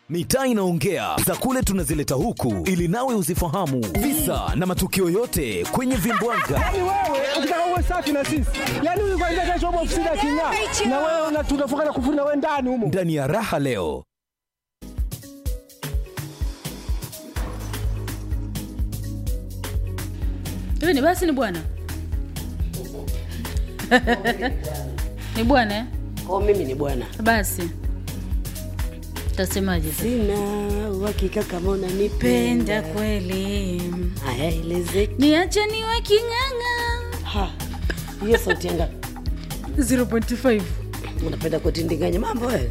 Mitaa inaongea za kule tunazileta huku ili nawe uzifahamu visa na matukio yote kwenye vimbwanga. Yaani wewe ukitaka uwe safi na sisi, yaani huyu kwanza kesho upo ofisini aking'aa, na wewe una- tunafunga na kufuna wewe ndani humo. Ndani ya raha leo hivi ni basi ni bwana ni bwana eh? Oh, mimi ni bwana, basi tasemaje sina uhakika kama unanipenda. penda kweli Haya, eleze. niache niwe king'ang'a Ha, hiyo sauti yanga 0.5 unapenda kutindinganya mambo wewe.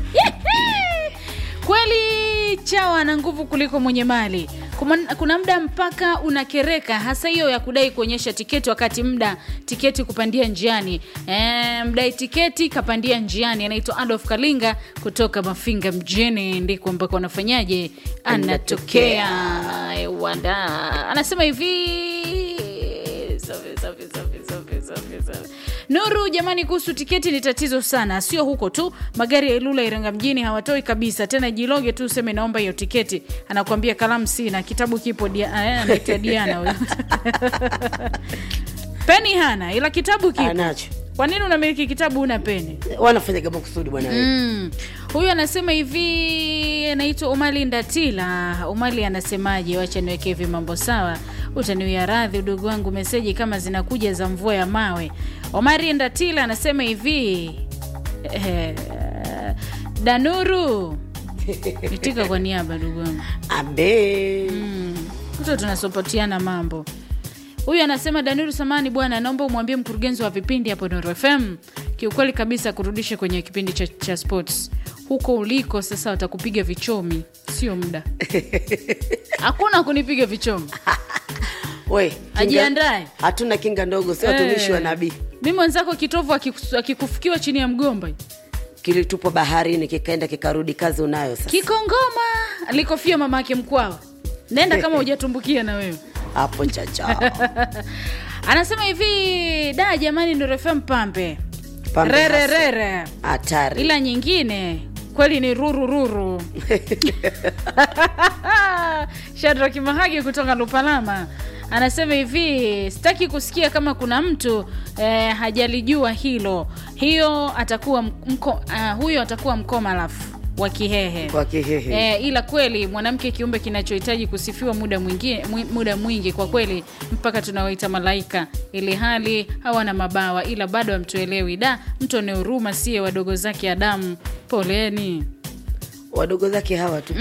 kweli chawa ana nguvu kuliko mwenye mali Kuma- kuna muda mpaka unakereka hasa hiyo ya kudai kuonyesha tiketi wakati muda tiketi kupandia njiani e, mdai tiketi kapandia njiani anaitwa adolf kalinga kutoka mafinga mjini ndiko ambako anafanyaje anatokea wanda anasema hivi safi, safi, safi, safi, safi, safi. Nuru, jamani, kuhusu tiketi ni tatizo sana, sio huko tu. Magari ya Ilula Iringa mjini hawatoi kabisa tena. Jiloge tu useme naomba hiyo tiketi, anakuambia kalamu sina, kitabu kipo. Dia, eh, anaitwa Diana huyo. peni hana, ila kitabu kipo. Anacho. Kwa nini unamiliki kitabu una peni? Wanafanya kama kusudi bwana wewe. Mm. Huyu anasema hivi, anaitwa Umali Ndatila. Umali anasemaje? Wacha niweke hivi mambo sawa, utaniwia radhi udogo wangu, meseji kama zinakuja za mvua ya mawe. Omari Ndatila anasema hivi eh, Danuru itika kwa niaba ndugu wangu Abe. kuto tunasopotiana mambo huyu anasema danuru samani bwana naomba umwambie mkurugenzi wa vipindi hapo Nuru fm kiukweli kabisa kurudisha kwenye kipindi cha, cha sports huko uliko sasa watakupiga vichomi sio muda hakuna kunipiga vichomi We, kinga- Ajiandae. Hatuna kinga ndogo, si watumishi wa Eh. nabii. mi mwenzako kitovu akikus- akikufukiwa chini ya mgomba Kilitupwa baharini kikaenda kikarudi, kazi unayo sasa. kikongoma alikofia mama yake mkwawa nenda kama hujatumbukia na wewe Hapo chacha. anasema hivi da jamani Nuru fm pambe Pambe rere hasa. rere Hatari. ila nyingine kweli ni rurururu shadraki mahagi kutoka lupalama anasema hivi sitaki kusikia kama kuna mtu eh, hajalijua hilo hiyo atakuwa mko, uh, huyo atakuwa mkomalafu wa kihehe Wa kihehe. Eh, ila kweli mwanamke kiumbe kinachohitaji kusifiwa muda mwingi, mwi- muda mwingi kwa kweli mpaka tunawaita malaika ili hali hawana mabawa ila bado hamtuelewi da mtu ane huruma siye wadogo zake adamu poleni Wadogo zake hawa tupo.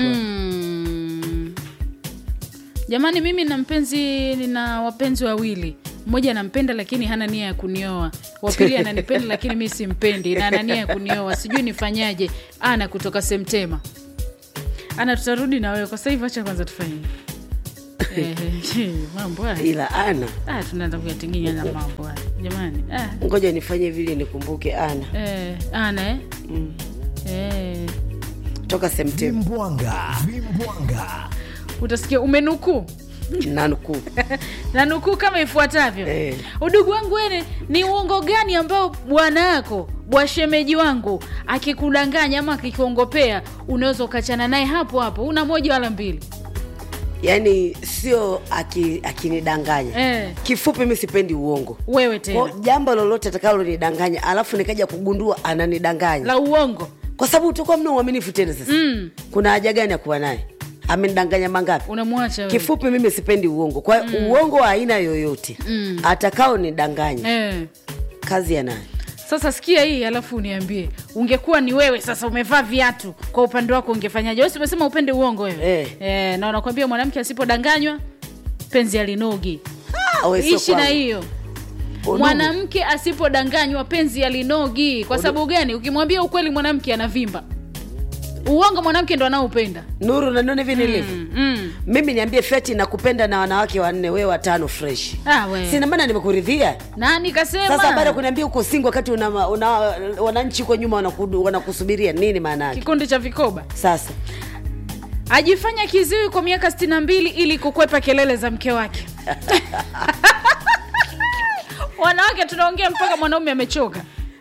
mm. jamani mimi na mpenzi nina wapenzi wawili mmoja anampenda lakini hana nia ya kunioa wapili ananipenda lakini mi simpendi na ana nia ya kunioa sijui nifanyaje ana kutoka semtema ana tutarudi na wewe kwa sasa hivi acha kwanza tufanye Eh, mambo haya Ila ana ah, tunaenda kuyatinginya na mambo haya jamani ah, ngoja nifanye vile nikumbuke ana eh, ana eh? Eh, toka Septemba vimbwanga vimbwanga utasikia umenukuu na nukuu na nukuu kama ifuatavyo Eh. udugu wangu wene ni uongo gani ambao bwana yako bwashemeji wangu akikudanganya ama akikuongopea unaweza ukachana naye hapo hapo una moja wala mbili yaani sio aki- akinidanganya eh, kifupi mi sipendi uongo wewe Kwa tena jambo lolote atakalonidanganya alafu nikaja kugundua ananidanganya la uongo kwa sababu utakuwa mna uaminifu tena sasa mm, kuna haja gani ya kuwa naye amenidanganya mangapi unamwacha wewe. kifupi mimi sipendi uongo kwa hiyo uongo wa aina yoyote Mm. atakao nidanganya eh. kazi ya naye sasa sikia hii alafu uniambie ungekuwa ni wewe sasa umevaa viatu kwa upande wako ungefanyaje wesi umesema upende uongo wewe Eh. Eh, na unakwambia mwanamke asipodanganywa penzi alinogi Ah, we sio ishi na kwangu. hiyo Udugu. mwanamke asipodanganywa penzi alinogi kwa sababu gani ukimwambia ukweli mwanamke anavimba uongo mwanamke ndo anaopenda nuru nanione hivi nilivyo mm, mm. mimi niambie feti nakupenda na wanawake wanne wewe watano fresh Ah, we. sina maana nimekuridhia nani kasema sasa baada ya kuniambia uko singo wakati una, una, wananchi huko nyuma wanakudu- wanakusubiria nini maana yake kikundi cha vikoba sasa ajifanya kiziwi kwa miaka 62 ili kukwepa kelele za mke wake wanawake tunaongea mpaka mwanaume amechoka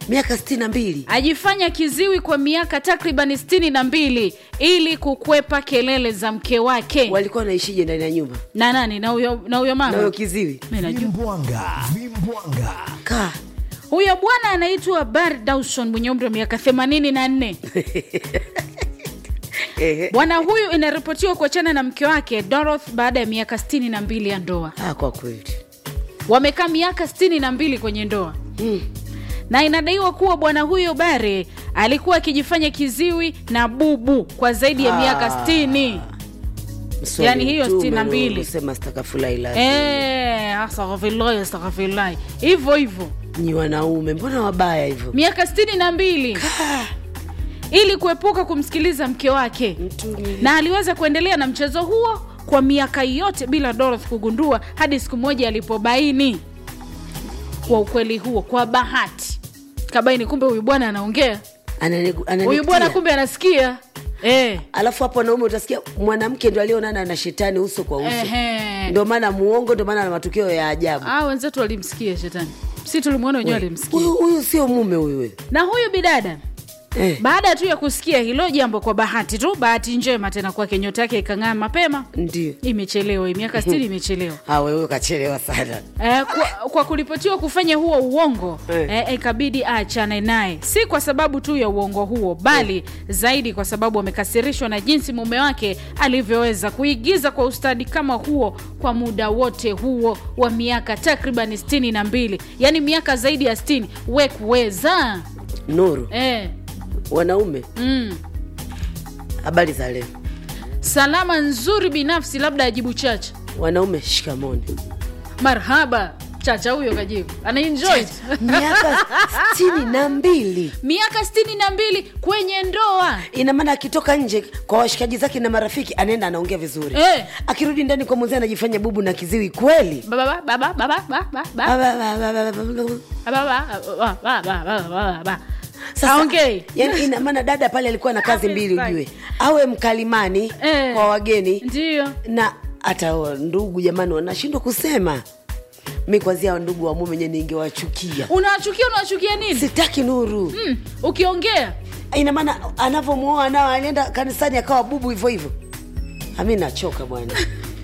miaka sitini na mbili ajifanya kiziwi kwa miaka takriban sitini na mbili ili kukwepa kelele za mke wake walikuwa wanaishije ndani ya nyumba na nani na huyo na huyo na huyo mama kiziwi Mimi najua. vimbwanga vimbwanga kaa huyo bwana anaitwa bar dawson mwenye umri wa miaka 84 Ehe. bwana huyu inaripotiwa kuachana na mke wake doroth baada ya miaka 62 ya ndoa ah, kwa kweli wamekaa miaka 62 kwenye ndoa mm. na inadaiwa kuwa bwana huyo bare alikuwa akijifanya kiziwi na bubu kwa zaidi ya miaka 60 Mswali Yaani hiyo Mtume sitini na mbili. Nuhu, sema astaghfirullah ila Eh, astaghfirullah astaghfirullah hivyo hivyo nyi wanaume mbona wabaya hivyo miaka 62 ili kuepuka kumsikiliza mke wake Mtume. na aliweza kuendelea na mchezo huo kwa miaka yote bila Dorothy kugundua hadi siku moja alipobaini kwa ukweli huo kwa bahati kabaini kumbe huyu bwana anaongea Anani- huyu ananitia. bwana kumbe anasikia eh. alafu hapo wanaume utasikia mwanamke ndo alionana na shetani uso kwa uso Ehe. ndo maana muongo ndo maana na matukio ya ajabu Ah, wenzetu walimsikia shetani si tulimwona wenyewe walimsikia huyu huyu sio mume huyu na huyu bidada eh, baada tu ya kusikia hilo jambo kwa bahati tu bahati njema tena kwake nyota yake ikang'aa mapema ndio imechelewa hii miaka stini imechelewa Ah, wewe ukachelewa sana Eh, kwa, kwa kuripotiwa kufanya huo uongo Eh. eh, ikabidi aachane naye si kwa sababu tu ya uongo huo bali zaidi kwa sababu amekasirishwa na jinsi mume wake alivyoweza kuigiza kwa ustadi kama huo kwa muda wote huo wa miaka takriban stini na mbili yaani miaka zaidi ya stini we kuweza nuru eh, wanaume mm. habari za leo salama nzuri binafsi labda ajibu chacha wanaume shikamoni marhaba chacha huyo kajibu anaenjoy miaka sitini na mbili miaka stini na mbili kwenye ndoa ina maana akitoka nje kwa washikaji zake na marafiki anaenda anaongea vizuri Eh. akirudi ndani kwa mwenzie anajifanya bubu na kiziwi kweli Baba, baba, baba, baba, baba, Ba- ba- ba- ba- ba- ba- ba- baba, baba, baba, baba, baba. Sasa, Haongei. yani ina maana dada pale alikuwa na kazi mbili ujue awe mkalimani Eh. kwa wageni Ndiyo. na hata wa- ndugu jamani wanashindwa kusema mi kwanzia ndugu wa mume nye ningewachukia unawachukia unawachukia nini sitaki nuru mm, ukiongea ina maana anavyomwoa nao alienda kanisani akawa bubu hivyo hivyo ami nachoka bwana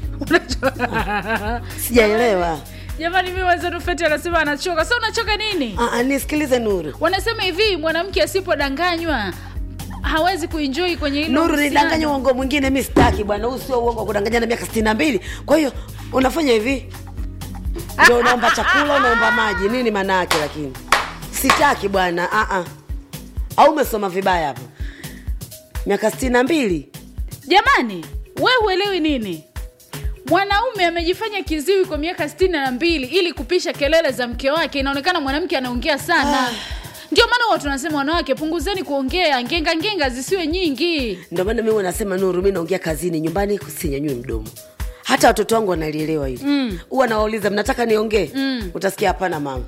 sijaelewa jamani mi wenzenu feti anasema anachoka sa unachoka nini Ah, ah, nisikilize nuru wanasema hivi mwanamke asipodanganywa hawezi kuenjoi kwenye hilo nuru uhusiano. nidanganya uongo mwingine mi sitaki bwana huu sio uongo wa kudanganyana miaka sitini na mbili kwa hiyo unafanya hivi ndio unaomba chakula unaomba maji nini maana yake lakini sitaki bwana ah, ah. au umesoma vibaya hapo miaka sitini na mbili jamani we huelewi nini mwanaume amejifanya kiziwi kwa miaka sitini na mbili ili kupisha kelele za mke wake inaonekana mwanamke anaongea sana ndio maana huwa tunasema wanawake punguzeni kuongea ngenga ngenga zisiwe nyingi ndio maana mimi nasema nuru mi naongea kazini nyumbani sinyanyui mdomo hata watoto wangu wanalielewa hili huwa nawauliza mnataka niongee utasikia hapana mama